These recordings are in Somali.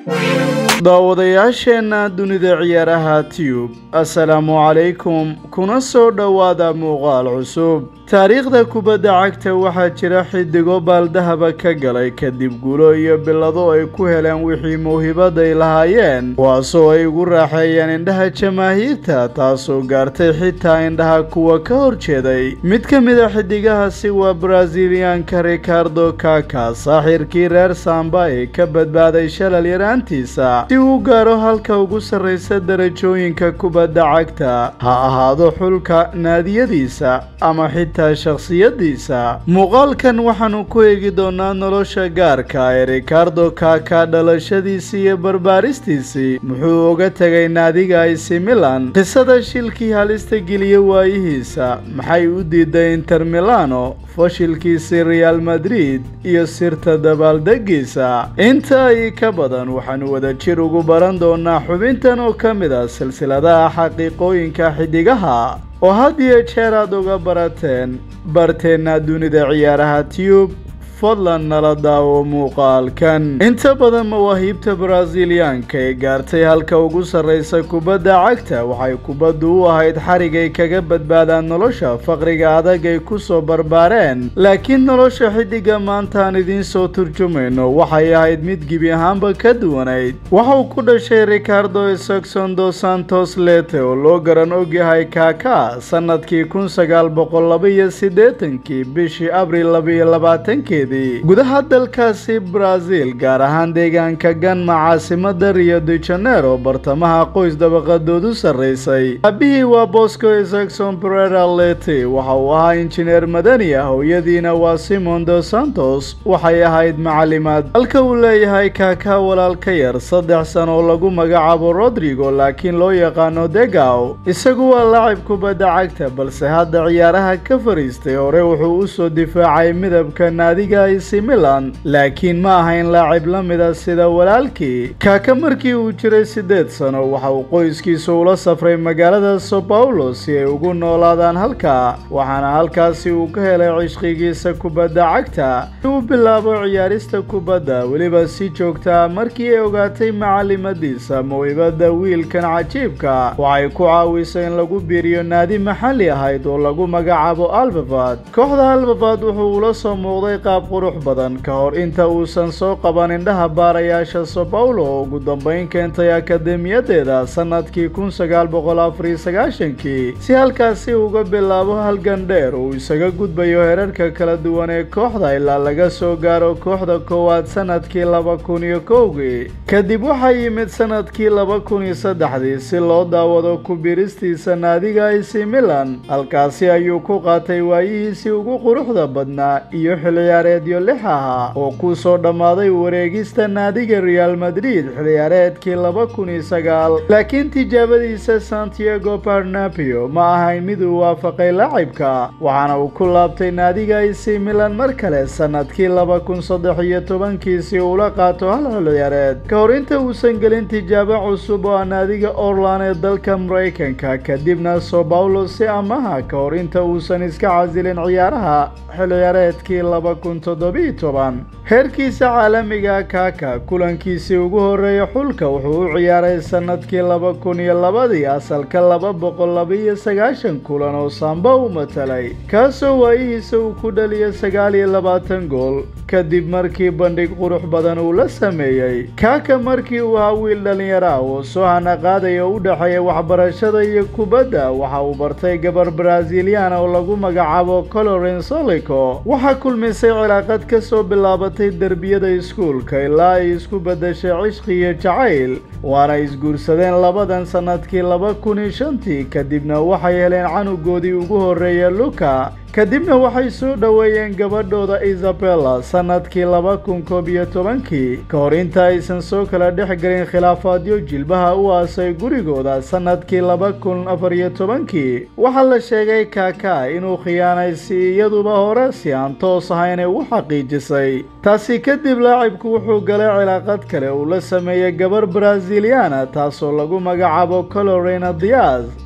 daawadayaasheenna dunida ciyaaraha tiyub assalaamu calaykum kuna soo dhowaada muuqaal cusub taariikhda kubadda cagta waxaa jira xidigo baaldahaba ka galay kadib guulo iyo bilado ay ku heleen wixii mawhibaday lahaayeen kuwaasoo ay ugu raaxeeyeen indhaha jamaahiirta taasoo gaartay xitaa indhaha kuwa ka horjeeday mid ka mid a xidigahaasi waa braziliyaanka ricardo kaka saaxirkii reer samba ee ka badbaaday shalal yaraantiisa si uu gaaro halka ugu sarraysa darajooyinka kubadda cagta ha ahaado xulka naadiyadiisa ama xitaa shakhsiyadiisa muuqaalkan waxaanu ku eegi doonaa nolosha gaarka ee ricardo kaka dhalashadiisii iyo barbaaristiisii muxuu uga tegay naadiga ac milan qisada shilkii halista geliya waayihiisa maxay u diiday inter milano fashilkiisii real madrid iyo sirta dabaaldegiisa inta ay ka badan waxaanu wada jir ugu baran doonaa xubintan oo ka mid ah silsiladaha xaqiiqooyinka xidigaha oo had iyo jeer aad uga barateen barteenna dunida ciyaaraha tiyub fadlan nala daawo muuqaalkan inta badan mawaahiibta braziliyaanka ee gaartay halka ugu sarraysa kubadda cagta waxay kubaddu u ahayd xarigay kaga badbaadaan nolosha faqriga adag ay ku soo barbaareen laakiin nolosha xidiga maanta aan idiin soo turjumayno waxay ahayd mid gebi ahaanba ka duwanayd waxauu ku dhashay ricardo saxon dos santos lete oo loo garan ogyahay kaka sannadkii kun sagaal boqol labaiyo siddeetankii bishii abril labaiyo labaatankeed gudaha dalkaasi brazil gaar ahaan deegaanka ganma caasimada rio de janeiro bartamaha qoys dabaqadoodu sarraysay aabihii waa bosco saxon perera lete waxa uu ahaa injineer madani ah hooyadiina waa simon dos santos waxay ahayd macalimaad halka uu leeyahay kaka walaal ka yar saddex sano oo lagu magacaabo rodrigo laakiin loo yaqaano degaw isagu waa lacib kubadda cagta balse hadda ciyaaraha ka fariistay hore wuxuu u soo difaacay midabka naadiga ac milan laakiin ma ahayn laacib la mida sida walaalkii kaaka markii uu jiray siddeed sano waxa uu qoyskiisu ula safray magaalada sao paulo si ay ugu noolaadaan halka waxaana halkaasi uu ka helay cishqigiisa kubadda cagta si uu bilaabo ciyaarista kubadda weliba si joogtaa markii ay ogaatay macalimadiisa mawhibada wiilkan cajiibka waxay ku caawisay in lagu biiriyo naadi maxalli ahayd oo lagu magacaabo albavad kooxda albavad wuxuu ula soo muuqday qaab qurux badan ka hor inta uusan soo qaban indhaha baarayaasha sao paulo oo ugu dambayn keentay akademiyadeeda sannadkii kun sagaal boqol afariyo sagaashankii si halkaasi uga bilaabo halgan dheer uu isaga gudbayo herarka kala duwan ee kooxda ilaa laga soo gaaro kooxda koowaad sannadkii laba kun iyo kowgii kadib waxaa yimid sannadkii laba kun iyo saddexdii si loo daawado ku-biristiisa naadiga ac milan halkaasi ayuu ku qaatay waayihiisii ugu quruxda badnaa iyo xilciyaareedyo lix ahaa oo ku soo dhammaaday wareegista naadiga real madrid xilciyaareedkii laba kun iyo sagaal laakiin tijaabadiisa santiago barnabio ma ahayn mid uu waafaqay lacibka waxaana uu ku laabtay naadiga ac milan mar kale sannadkii laba kun saddex iyo tobankii si uula qaato hal xilciyaareed ka hor inta uusan gelin tijaabo cusub oo ah naadiga orlan ee dalka maraykanka kadibna sao paulo si amaha ka hor inta uusan iska casilin ciyaaraha xilciyaareedkii laba kun toddobiyo toban heerkiisa caalamiga kaka kulankiisii ugu horreeya xulka wuxuu u ciyaaray sannadkii laba kun iyo labadii asalka laba boqol labaiyo sagaashan kulan oo samba u matalay kaasoo waayihiisa uu ku dhaliyay sagaal iyo labaatan gool kadib markii bandhig qurux badan uu la sameeyey kaka markii uu ahaa wiil dhallinyaro ah oo soo hanaqaadaya u dhexeeya waxbarashada iyo kubadda waxa uu bartay gabar braziliana oo lagu magacaabo colorin solico waxaa kulmisay cilaaqad ka soo bilaabatay derbiyada iskuulka ilaa ay isku beddeshay cishqi iyo jacayl waana isguursadeen labadan sannadkii laba kun iyo shantii kadibna waxay heleen canugoodii ugu horreeya luka kadibna waxay soo dhoweeyeen gabadhooda isabella sannadkii laba kun koob iyo tobankii ka hor inta aysan soo kala dhex gelin khilaafaadyo jilbaha u aasay gurigooda sannadkii laba kun afar iyo tobankii waxaa la sheegay kaka inuu khiyaanay si iyaduba hore si aan toos ahaynay u xaqiijisay taasi kadib laacibku wuxuu galay cilaaqad kale uu la sameeyey gabar braziliana taasoo lagu magacaabo colorena diaz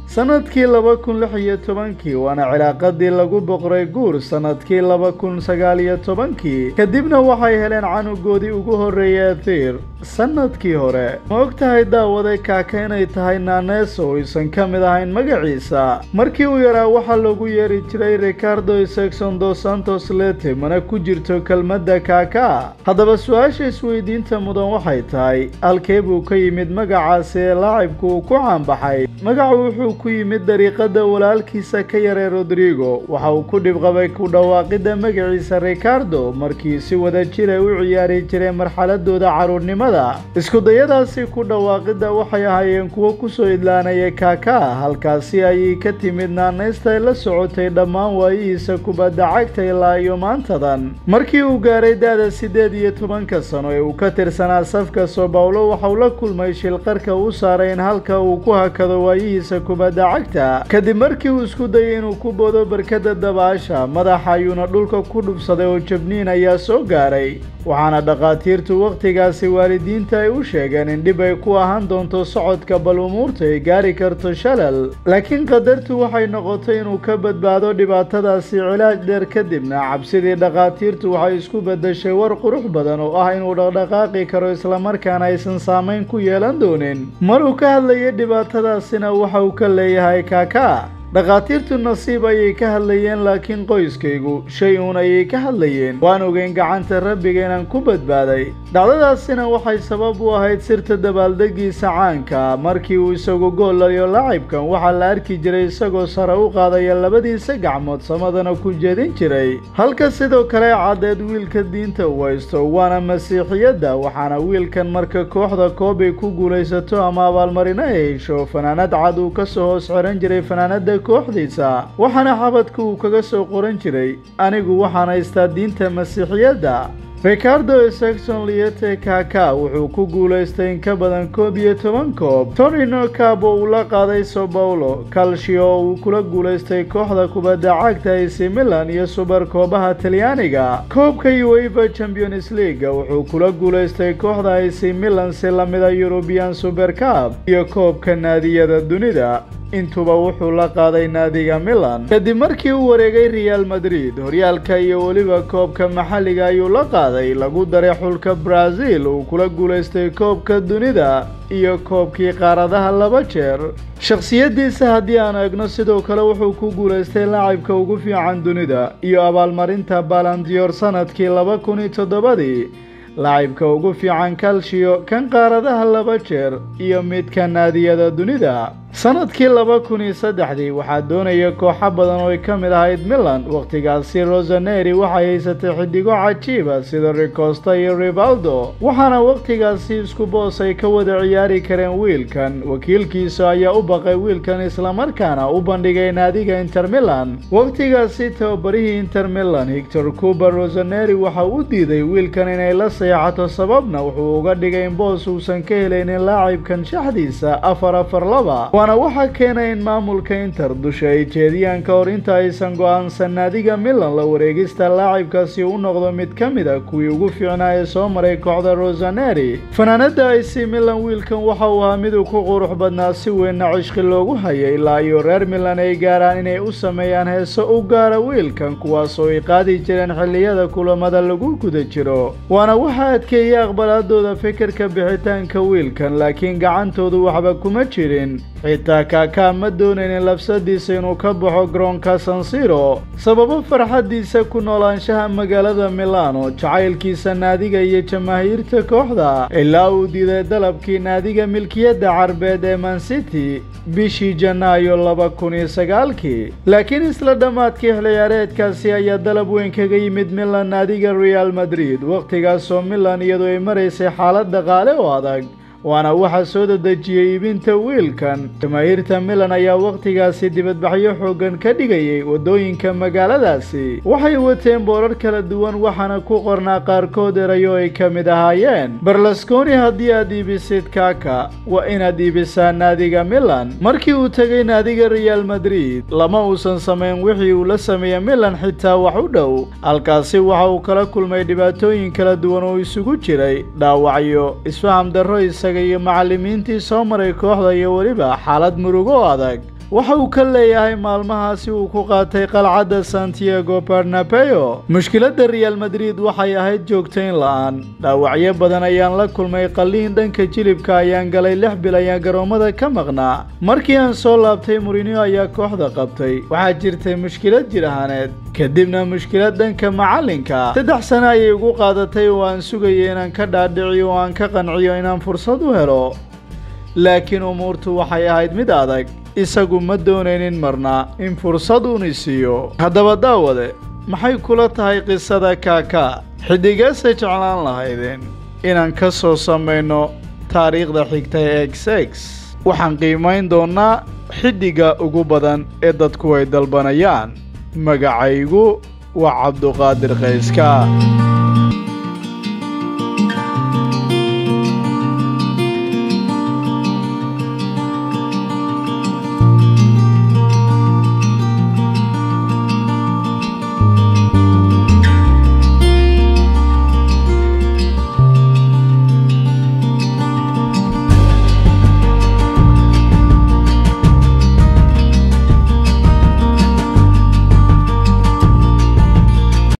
sanadkii laba kun lix iyo tobankii waana cilaaqadii lagu boqray guur sanadkii laba kun sagaal iyo tobankii kadibna waxay heleen canugoodii ugu horreeyay ethiir sanadkii hore ma og tahay daawaday kaaka inay tahay naaneso aysan ka mid ahayn magaciisa markii uu yaraa waxaa loogu yeeri jiray ricardo sexon dos santos lete mana ku jirto kelmadda kaaka haddaba su-aasha isweydiinta mudan waxay tahay halkee buu ka yimid magacaasi ee laacibku uu ku caanbaxay magacu wuxuu ku yimid dariiqada walaalkiisa ka yaree rodrigo waxa uu ku dhibqabay ku dhawaaqidda magaciisa ricardo markii si wada jir ay u ciyaari jireen marxaladooda carruurnimada iskudayadaasi ku dhawaaqidda waxay ahaayeen kuwo kusoo idlaanaya kaaka halkaasi ayay ka timid naanaysta ay la socotay dhammaan waayihiisa kubadda cagta ilaa iyo maantadan markii uu gaaray da-da siddeed iyo tobanka sano ee uu ka tirsanaa safka sao bawlo waxauu la kulmay shilqarka u saaray in halka uu ku hakado waayihiisa kubadda cagta kadib markii uu isku dayay inuu ku boodo barkada dabaasha madaxa ayuuna dhulka ku dhubsaday oo jabniin ayaa soo gaaray waxaana dhakhaatiirtu wakhtigaasi waalidiinta ay u sheegeen in dhib ay ku ahaan doonto socodka bal umuurta ay gaari karto shalal laakiin qadartu waxay noqotay inuu ka badbaado dhibaatadaasi cilaaj dheer kadibna cabsidii dhakhaatiirtu waxay isku beddeshay war qurux badan oo ah inuu dhaqdhaqaaqi karo islamarkaana aysan saamayn ku yeelan doonin maruu ka hadlayay dhibaatadaasina waxa uu ka leeyahay kaaka dhakhaatiirtu nasiib ayay ka hadlayeen laakiin qoyskaygu shay uun ayay ka hadlayeen waan ogeyn gacanta rabbiga inaan ku badbaaday dhacdadaasina waxay sabab u ahayd sirta dabaaldegiisa caanka markii uu isagu gool laliyo laacibkan waxaa la arki jiray isagoo sare u qaadaya labadiisa gacmood samadana ku jeedin jiray halka sidoo kale caddeed wiilka diinta uu haysto waana masiixiyadda waxaana wiilkan marka kooxda koob ay ku guulaysato ama abaalmarino ay hesho fanaanad cad uu kasoo hoos xiran jiray fanaanada kooxdiisa waxaana xabadka uu kaga soo qoran jiray anigu waxaan haystaa diinta masiixiyadda ricardo sexon liete kaka wuxuu ku guulaystay in ka badan koob iyo toban koob torino cab oo uu la qaaday sao bawlo calcio oo uu kula guulaystay kooxda kubadda cagta ac milan iyo subar koobaha talyaaniga koobka uefa champions league wuxuu kula guulaystay kooxda ac milan si lamida yurubian super cab iyo koobka naadiyada dunida intuba wuxuu la qaaday naadiga milan kadib markii uu wareegay real madrid horyaalka iyo weliba koobka maxalliga ayuu la qaaday lagu daray xulka brazil uu kula guulaystay koobka dunida iyo koobkii qaaradaha laba jeer shakhsiyaddiisa haddii aan eegno sidoo kale wuxuu ku guulaystay laacibka ugu fiican dunida iyo abaalmarinta balandiyor sanadkii laba kun iyo toddobadii laacibka ugu fiican calcio kan qaaradaha laba jeer iyo midka naadiyada dunida sanadkii laba kun iyo saddexdii waxaa doonaya kooxo badan oo ay ka mid ahayd milan wakhtigaasi rosaneri waxay haysatay xidigo cajiiba sida ricosta iyo rivaldo waxaana wakhtigaasi isku boos ay ka wada ciyaari kareen wiilkan wakiilkiisa ayaa u baqay wiilkan islamarkaana u bandhigay naadiga inter milan wakhtigaasi tababarihii inter milan hictor cuba rosaneri waxa u diiday wiilkan inay la seexato sababna wuxuu uga dhigay in boos uusan ka helaynin laacibkan shaxdiisa afar afar laba waana waxaa keenay in maamulka inter dusha ay jeediyaan ka hor inta aysan go'aansan naadiga milan la wareegista laacibkaasi u noqdo mid ka mid a kuwii ugu fiicnaa ee soo maray kooxda rosaneri fanaanada ac milan wiilkan waxa uu ahaa miduu ku qurux badnaa si weynna cishqi loogu hayay ilaa iyo reer milan ay gaaraan inay u sameeyaan heeso u gaara wiilkan kuwaasoo ay qaadi jireen xilliyada kulamada lagu guda jiro waana waxaa adkeeyey aqbalaadooda fikirka bixitaanka wiilkan laakiin gacantoodu waxba kuma jirin xitaa kaakaa ma doonaynin labsadiisa inuu ka baxo garoonka sansiro sababo farxaddiisa ku noolaanshaha magaalada milano jacaylkiisa naadiga iyo jamaahiirta kooxda ilaa uu diiday dalabkii naadiga milkiyadda carbeed ee mancity bishii janaayo laba kun iyo sagaalkii laakiin isla dhammaadkii xilciyaareedkaasi ayaa dalab weyn kaga yimid milan naadiga real madrid wakhtigaasoo milan iyadoo ay maraysay xaalad dhaqaale oo adag waana waxaa soo dadejiyey iibinta wiilkan jamaahiirta milan ayaa wakhtigaasi dibadbaxyo xooggan ka dhigayay waddooyinka magaaladaasi waxay wateen boorar kala duwan waxaana ku qornaa qaarkood erayo ay ka mid ahaayeen barlasconi haddii aad iibisid kaka waa inaad iibisaa naadiga milan markii uu tegay naadiga real madrid lama uusan samayn wixii uu la sameeyey milan xitaa wax u dhow halkaasi waxa uu kala kulmay dhibaatooyin kala duwan oo isugu jiray dhaawacyo isfaham darro isaga iyo macallimiintii soo maray kooxda iyo weliba xaalad murugo adag waxa uu ka leeyahay maalmahaasi uu ku qaatay qalcadda santiago barnabeo mushkiladda real madrid waxay ahayd joogtayn la-aan dhaawacyo badan ayaan la kulmay qalliin dhanka jilibka ayaan galay lix bil ayaan garoommada ka maqnaa markii aan soo laabtay murinio ayaa kooxda qabtay waxaa jirtay mushkilad jir ahaaneed kadibna mushkilad dhanka macallinka saddex sano ayay ugu qaadatay oo aan sugayay inaan ka dhaadhiciyo oo aan ka qanciyo inaan fursad u helo laakiin umuurtu waxay ahayd mid adag isagu ma doonaynin marna in fursad uuni siiyo haddaba daawade maxay kula tahay qisada kaaka xiddigeese jeclaan lahaydeen inaan ka soo samayno taariikhda xigta ee x x waxaan qiimayn doonnaa xiddiga ugu badan ee dadku ay dalbanayaan magacaygu waa cabduqaadir kayska